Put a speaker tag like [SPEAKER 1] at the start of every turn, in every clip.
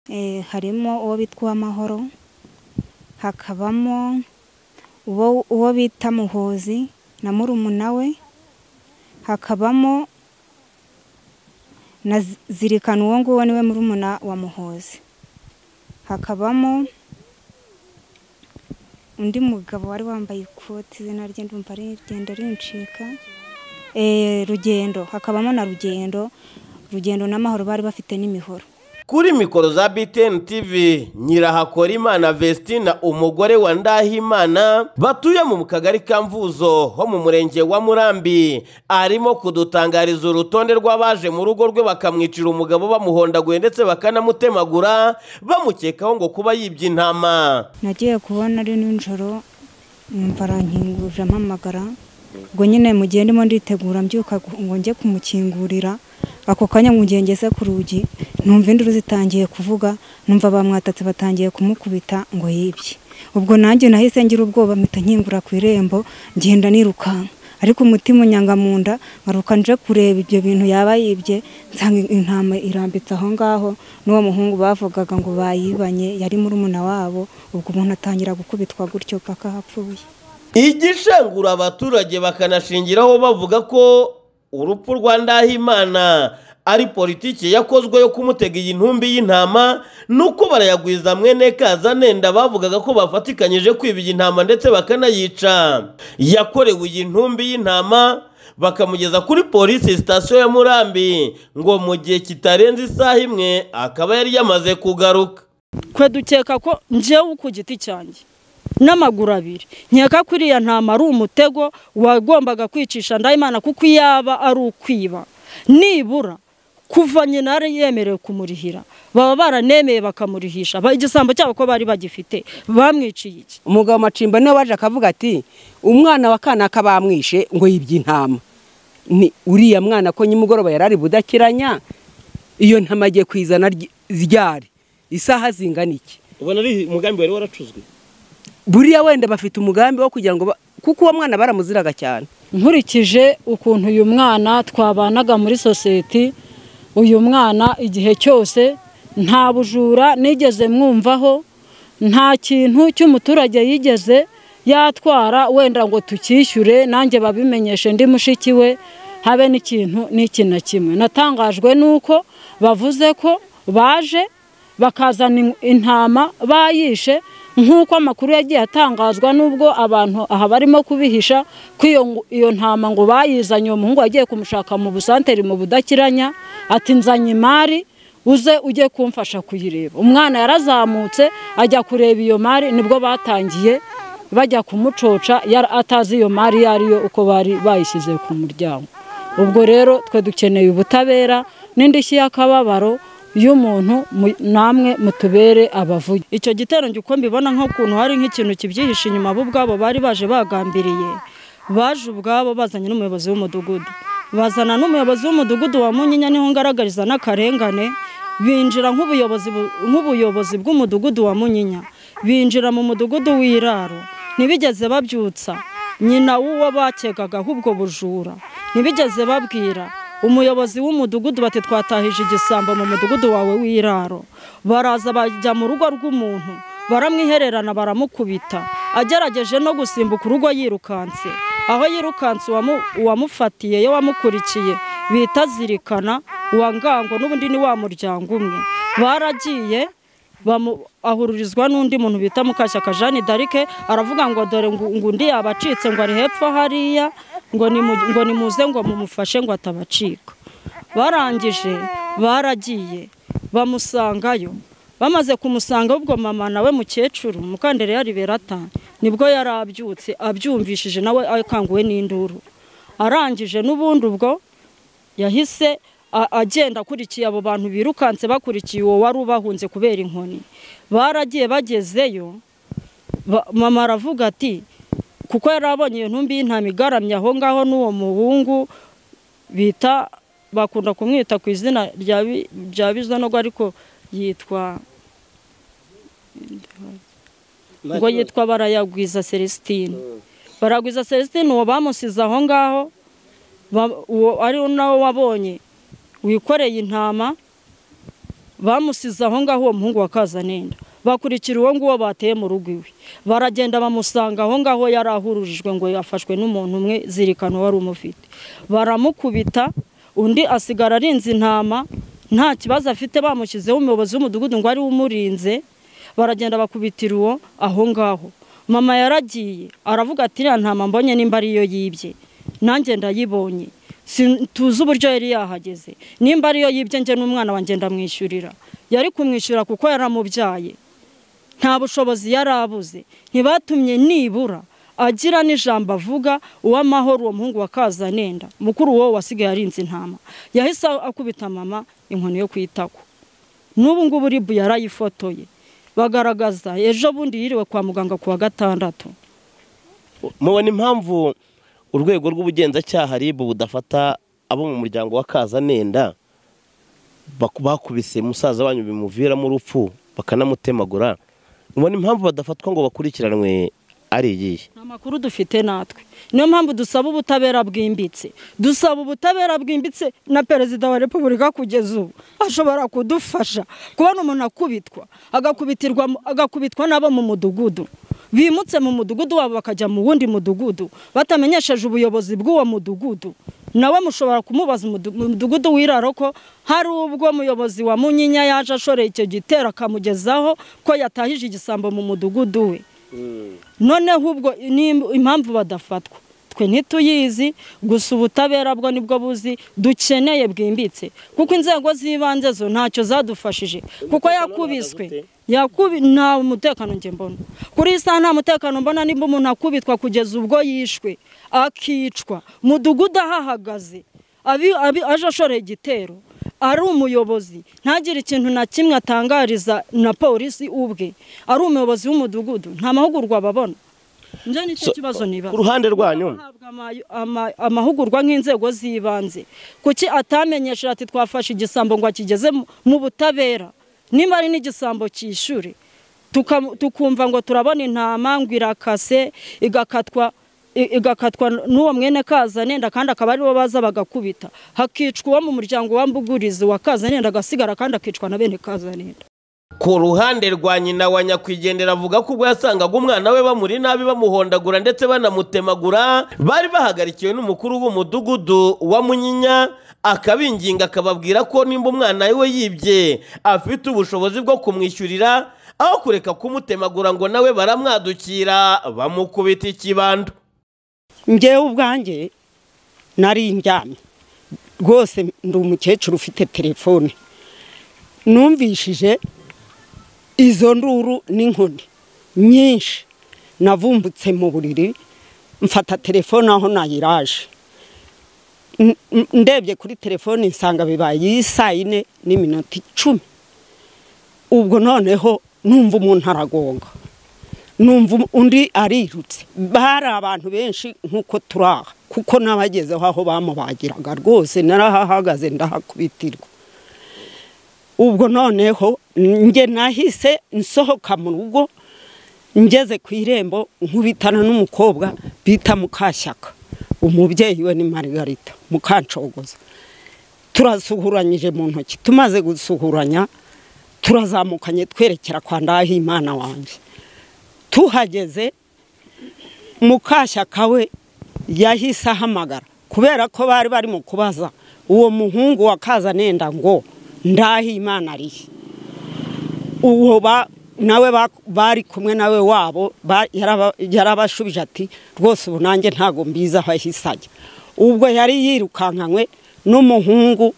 [SPEAKER 1] Eh, harimo uwo bitwa Uwamahoro hakabamo uwo uwo bita Muhozi na murumuna we hakabamo na Zi- Zirikana uwo nguwo niwe murumuna wa Muhozi hakabamo undi mugabo wari wambaye ikoti izina rye ndumva rigenda rincika Eh, Rugendo hakabamo na Rugendo Rugendo n'amahoro bari bafite n'imihoro
[SPEAKER 2] Kuri mikoro za BTN TV, Nyirahakorimana Vestina umugore wa Ndahimana batuye mu kagari ka Mvuzo ho mu murenge wa Murambi arimo kudutangariza urutonde rw'abaje mu rugo rwe bakamwicira umugabo bamuhondaguye ndetse bakanamutemagura bamukekaho ngo kuba yibye intama.
[SPEAKER 1] nagiye kubona ari nijoro numva arankingurira ampamagara ubwo nyine mu gihe ndimo nditegura mbyuka gu- ngo njye kumukingurira ako kanya mu gihe ngeze ku rugi numva induru zitangiye kuvuga numva bamwatatse batangiye kumukubita ngo yibye ubwo nanjye nahise ngira ubwoba mpita nkingura ku irembo ngenda nirukanka ariko umutima unyanga mu nda ngaruka nje kureba ibyo bintu yaba yibye nsanga intama irambitse aho ngaho n'uwo muhungu bavugaga ngo bayibanye yari murumuna wabo ubwo umuntu atangira gukubitwa gutyo paka hapfuye
[SPEAKER 2] igishengura abaturage bakanashingiraho bavuga ko urupfu rwa ndahimana ari politiki yakozwe yo kumutega iyi ntumbi y'intama nuko barayagwiza mwene kazanenda bavugaga ko bafatikanyije kwiba iyi ntama ndetse bakanayica yakorewe iyi ntumbi y'intama bakamugeza kuri polisi sitasiyo ya murambi ngo mu gihe kitarenze isaha imwe akaba yari yamaze kugaruka
[SPEAKER 3] twe dukeka ko njyewe ku giti cyanjye n'amaguru abiri nkeka ko iriya ntama ari umutego wagombaga kwicisha ndayimana kuko iyo yaba ari ukwiba nibura kuva nyina yari yemerewe kumurihira baba baranemeye bakamurihisha Ba- igisambo cyabo ko bari bagifite bamwiciye iki
[SPEAKER 4] umugabo macimba niwe waje akavuga ati umwana wa kanaka bamwishe ngo yibye intama ni uriya mwana ko nyimugoroba yari ari budakiranya iyo ntama agiye kwizana ry- ryari isaha zingana iki
[SPEAKER 5] ubona ari umugambi wari waracuzwe
[SPEAKER 4] buriya wenda bafite umugambi wo kugira ngo ba- kuko uwo mwana baramuziraga cyane
[SPEAKER 6] nkurikije ukuntu uyu mwana twabanaga muri sosiyete uyu mwana igihe cyose nta bujura nigeze mwumvaho nta kintu cy'umuturage yigeze yatwara wenda ngo tukishyure nanjye babimenyeshe ndi mushiki we habe n'ikintu n'iki na kimwe natangajwe n'uko bavuze ko baje bakazana in- intama bayishe nk'uko amakuru yagiye atangazwa n'ubwo abantu aha barimo kubihisha ko iyo ngo- iyo ntama ngo bayizanye uwo muhungu yagiye kumushaka mu busanteri mu budakiranya ati nzanye imari uze ujye kumfasha kuyireba umwana yarazamutse ajya kureba iyo mari nibwo batangiye bajya kumucoca yari- atazi iyo mari iyo ariyo uko bari bayishyize ku muryango ubwo rero twe dukeneye ubutabera n'indishyi y'akababaro y'umuntu mu- namwe mutubere abavugi
[SPEAKER 3] icyo gitero njye uko mbibona nk'ukuntu hari nk'ikintu kibyihishe inyuma bo ubwabo bari baje bagambiriye baje ubwabo bazanye n'umuyobozi w'umudugudu bazana n'umuyobozi w'umudugudu wa munyinya niho ngaragariza n'akarengane binjira nk'ubuyobozi bu- nk'ubuyobozi bw'umudugudu wa munyinya binjira mu mudugudu w'iraro ntibigeze babyutsa nyina w'uwo bakegagaho ubwo bujura ntibigeze babwira umuyobozi w'umudugudu bati twatahije igisambo mu mudugudu wawe w'iraro baraza bajya mu rugo rw'umuntu baramwihererana baramukubita agerageje no gusimbuka urugo yirukanse aho yirukanse uwamu- uwamufatiye ye wamukurikiye bita zirikana uwa ngango n'ubundi ni wa muryango umwe baragiye bamu- ahururizwa n'undi muntu bita mukashyaka jeanne d'arc aravuga ngo dore ngo ngo undi yabacitse ngo ari hepfo hariya ngo nimu- ngo nimuze ngo mumufashe ngo atabacika barangije baragiye bamusangayo bamaze kumusanga ubwo mama nawe mukecuru mukandere yari berata nibwo yari abyutse abyumvishije nawe akanguwe n'induru arangije n'ubundi ubwo yahise a- agenda akurikiye abo bantu birukanse bakurikiye uwo wari ubahunze kubera inkoni baragiye bagezeyo ba- mama aravuga ati kuko yari abonye iyo ntumbi y'intama igaramye aho ngaho n'uwo muhungu bita bakunda kumwita ku izina rya Bi- rya bizonogo ariko yitwa ngo yitwa barayagwiza celestine baragwiza celestine uwo bamusize aho ngaho ba- uwo ari nawe wabonye wikoreye intama bamusize aho ngaho uwo muhungu wa kazanenda bakurikira uwo nguwo bateye mu rugo iwe baragenda bamusanga aho ngaho yari ahururijwe ngo yafashwe n'umuntu umwe zirikana wari umufite baramukubita undi asigara arinze intama nta kibazo afite bamushyizeho umuyobozi w'umudugudu ngo ari we umurinze baragenda bakubitira uwo aho ngaho mama yaragiye aravuga ati iriya ntama mbonye nimba ariyo yibye nanjye ndayibonye Si- tuzi uburyo yari yahageze nimba ariyo yibye njye n'umwana wanjye ndamwishyurira yari kumwishyura kuko yaramubyaye nta bushobozi yari abuze ntibatumye nibura agira n'ijambo avuga uw'amahoro uwo muhungu wa kazanenda mukuru wowe wasigaye arinze intama yahise akubita mama inkoni yo kwitako n'ubu ngubu ribu yarayifotoye bagaragaza ejo bundi yiriwe kwa muganga ku wa gatandatu
[SPEAKER 5] mubona impamvu urwego rw'ubugenzacyaha ribu budafata abo mu muryango wa kazanenda baku- bakubise musaza wanyu bimuviramo urupfu bakanamutemagura mubona impamvu badafatwa ngo bakurikiranwe ari iyihe
[SPEAKER 3] nta makuru dufite natwe niyo mpamvu dusaba ubutabera bwimbitse dusaba ubutabera bwimbitse na perezida wa repubulika kugeza ubu ashobora kudufasha kubona umuntu akubitwa agakubitirwa mu- agakubitwa n'abo mu mudugudu bimutse mu mudugudu wabo bakajya mu wundi mudugudu batamenyesheje ubuyobozi bw'uwo mudugudu nawe mushobora kumubaza umudu- umudugudu wiraro ko hari ubwo umuyobozi wa munyinya yaje ashoreye icyo gitero akamugezaho ko yatahije igisambo mu mudugudu we noneho ubwo ni impamvu badafatwa twe ntituyizi gusa ubutabera bwo nibwo buzi dukeneye bwimbitse kuko inzego z'ibanze zo ntacyo zadufashije kuko yakubiswe yakubi nta mutekano njye mbona kuri iyi saha nta mutekano mbona nimba umuntu akubitwa kugeza ubwo yishwe akicwa mudugudu ahahagaze abi- abi- aje ashoreye igitero ari umuyobozi ntagire ikintu na kimwe atangariza na polisi ubwe ari umuyobozi w'umudugudu nta mahugurwa babona njye nicyo
[SPEAKER 5] So,
[SPEAKER 3] kibazo niba
[SPEAKER 5] ku ruhande rwanyu
[SPEAKER 3] ahabwa ama- ama- amahugurwa nk'inzego z'ibanze kuki atamenyesha ati twafashe igisambo ngo akigeze mu- mu butabera niba ari n'igisambo cyishure tuka- tukumva ngo turabona intama ngo irakase igakatwa i- igakatwa n'uwo mwene kazanenda kandi akaba aribo baza bagakubita hakicwa uwo mu muryango wa mbugurizi wa kazanenda agasigara kandi akicwa na bene kazanenda
[SPEAKER 2] ku ruhande rwa nyina wa nyakwigendera avuga ko ubwo yasangaga umwana we bamuri nabi bamuhondagura ndetse banamutemagura bari bahagarikiwe n'umukuru w'umudugudu wa munyinya akabinginga akababwira ko nimba umwana we yibye afite ubushobozi bwo kumwishyurira aho kureka kumutemagura ngo nawe baramwadukira bamukubita ikibando
[SPEAKER 4] ngewe ubwanjye nari njyamye rwose ndi umukecuru ufite telefone numvishije izo nduru n'inkoni nyinshi navumbutse mu buriri mfata telefone aho nayiraje N- n- ndebye kuri telefone nsanga bibaye iyi saa yine n'iminota icumi ubwo noneho numva umuntu aragonga numva um- undi arirutse bari abantu benshi nk'uko turi aha kuko n'abagezeho aho bamubagiraga rwose narahahagaze ndahakubitirwa ubwo noneho njye nahise nsohoka mu rugo ngeze ku irembo nkubitana n'umukobwa bita mukashyaka umubyeyi we ni marigarita mukancogoza turasuhuranyije mu ntoki tumaze gusuhuranya turazamukanye twerekera kwa ndahimana wanjye tuhageze mukashyaka we yahise ahamagara kubera ko bari bari mu kubaza uwo muhungu wa kazanenda ngo ndahe imana arihe uwo ba- nawe ba- bari kumwe nawe wabo ba- yaraba- yarabashubije ati rwose ubu nanjye ntabwo mbizi aho ahise ajya ubwo yari yirukankanywe n'umuhungu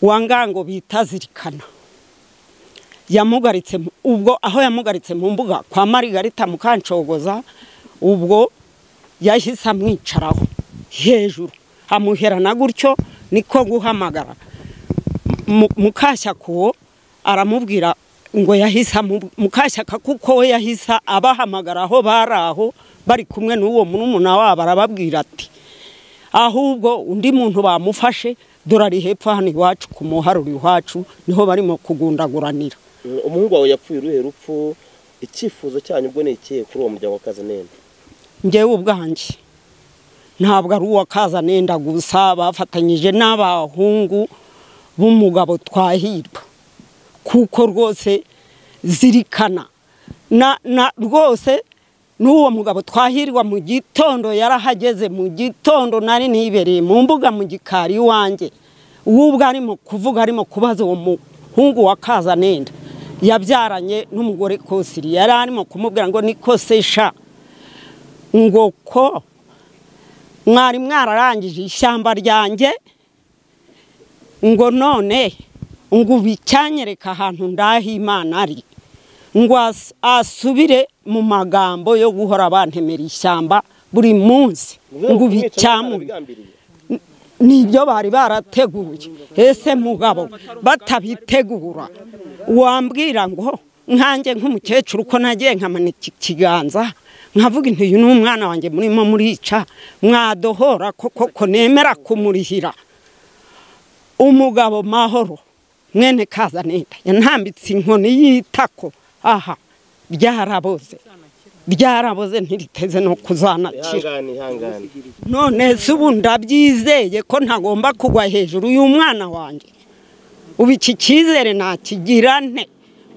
[SPEAKER 4] wa ngango bita zirikana yamugaritse mu- ubwo aho yamugaritse mu mbuga kwa marigarita mukancogoza ubwo yahise amwicaraho hejuru amuherana gutyo niko guhamagara Mu- mukashyaka uwo aramubwira ngo yahise amu- mukashyaka kuko we yahise abahamagara aho bari aho bari kumwe n'uwo murumuna wabo arababwira ati ahubwo undi muntu bamufashe dorari hepfo hano iwacu ku muharuro iwacu niho barimo kugundaguranira
[SPEAKER 5] umuhungu wawe yapfuye uruhe rupfu icyifuzo cyanyu ubwo ni ikihe kuri uwo muryango wa kazanenda
[SPEAKER 4] ngewe ubwanjye ntabwo ari uwa kazanenda gusa bafatanyije n'abahungu b'umugabo twahirwa
[SPEAKER 3] kuko rwose zirikana na na rwose n'uwo mugabo twahirwa mu gitondo yarahageze mu gitondo nari nibereye mu mbuga mu gikari iwanjye uwubwo arimo kuvuga arimo kubaza uwo muhungu wa kazanenda yabyaranye n'umugore kosiri yari arimo kumubwira ngo niko sesha ngo ko mwari mwararangije ishyamba ryanjye ngo none ngo ubicyanyereka ahantu ndahimana ari ngo as- asubire mu magambo yo guhora bantemera ishyamba buri munsi ngo ubicyamuye nibyo bari barateguye ese mugabo batabitegura wambwira ngo nkanjye nk'umukecuru ko nagiye nkamanika ikiganza nkavuga intu uyu ni umwana wanjye murimo murica mwadohora koko ko nemera kumurihira umugabo mahoro mwene kazanenda yantambitse inkoni y'itako aha byaraboze byaraboze ntiriteze no kuzanakira
[SPEAKER 5] ihangane ihangane
[SPEAKER 3] none se ubu ndabyizeye ko ntagomba kugwa hejuru y'umwana wanjye ubu iki cyizere nakigira nte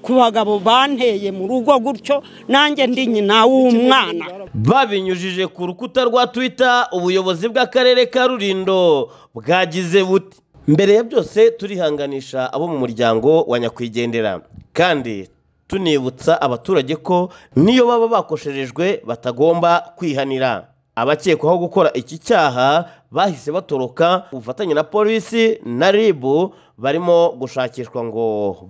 [SPEAKER 3] ku bagabo banteye mu rugo gutyo nanjye ndi nyina w'umwana
[SPEAKER 2] babinyujije ku rukuta rwa twita ubuyobozi bw'akarere ka rurindo bwagize buti mbere ya byose turihanganisha abo mu muryango wa nyakwigendera kandi tunibutsa abaturage ko niyo baba bakosherejwe batagomba kwihanira abakekwaho gukora iki cyaha bahise batoroka ubufatanye na polisi na ribu barimo gushakishwa ngo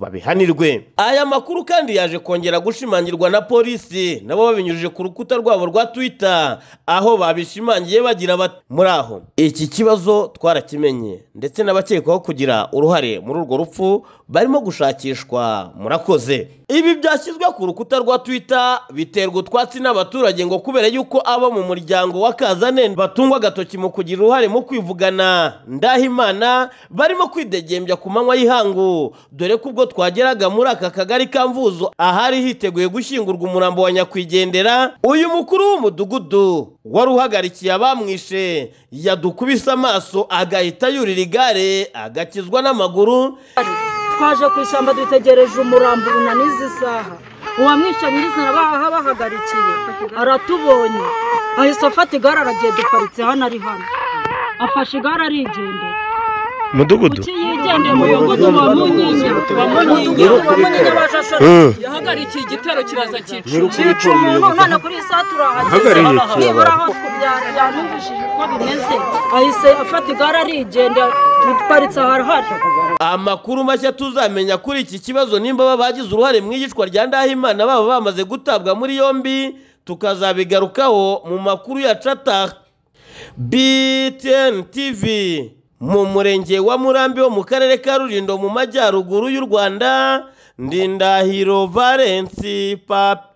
[SPEAKER 2] babihanirwe aya makuru kandi yaje kongera gushimangirwa na polisi nabo babinyujije ku rukuta rwabo rwa twitter aho babishimangiye bagira bati muri aho iki kibazo twarakimenye ndetse n'abakekwaho kugira uruhare muri urwo rupfu barimo gushakishwa murakoze ibi byashyizwe ku rukuta rwa twitter biterwa utwatsi n'abaturage ngo kubera yuko abo mu muryango wa kazanenda batungwa agatoki mu kugira uruhare mu kwivugana ndahimana barimo kwidegembya ku manywa y'ihangu dore ko ubwo twageraga muri aka kagari ka mvuzo ahari hiteguye gushyingurwa umurambo wa nyakwigendera uyu mukuru w'umudugudu wari uhagarikiye abamwishe yadukubise amaso agahita yurira igare agakizwa n'amaguru
[SPEAKER 7] twaje ku ishyamba dutegereje umurambo unanize isaha uwamwishe nyirizina baha bahagarikiye aratubonye ahise afata igare aragiye duparitse hano ari hano afashe igare arigendera
[SPEAKER 5] mudugudu
[SPEAKER 7] kuki yigendeye mu mudugudu wa munyinya wa munyinya wa munyinya baje ashaka yahagarikiye igitero kiraza cyica cyica umuntu none kuri iyi saha turahageze nibura aho byanumvishije uko bimeze ahise afata igare arigendera duparitse aharahari
[SPEAKER 2] amakuru mashya tuzamenya kuri iki kibazo nimba baba bagize uruhare mu iyicwa rya ndahimana baba bamaze gutabwa muri yombi tukazabigarukaho mu makuru ya cata btn tv mu murenge wa murambi wo mu karere ka rurindo mu majyaruguru y'u rwanda ndindahiro valensi papi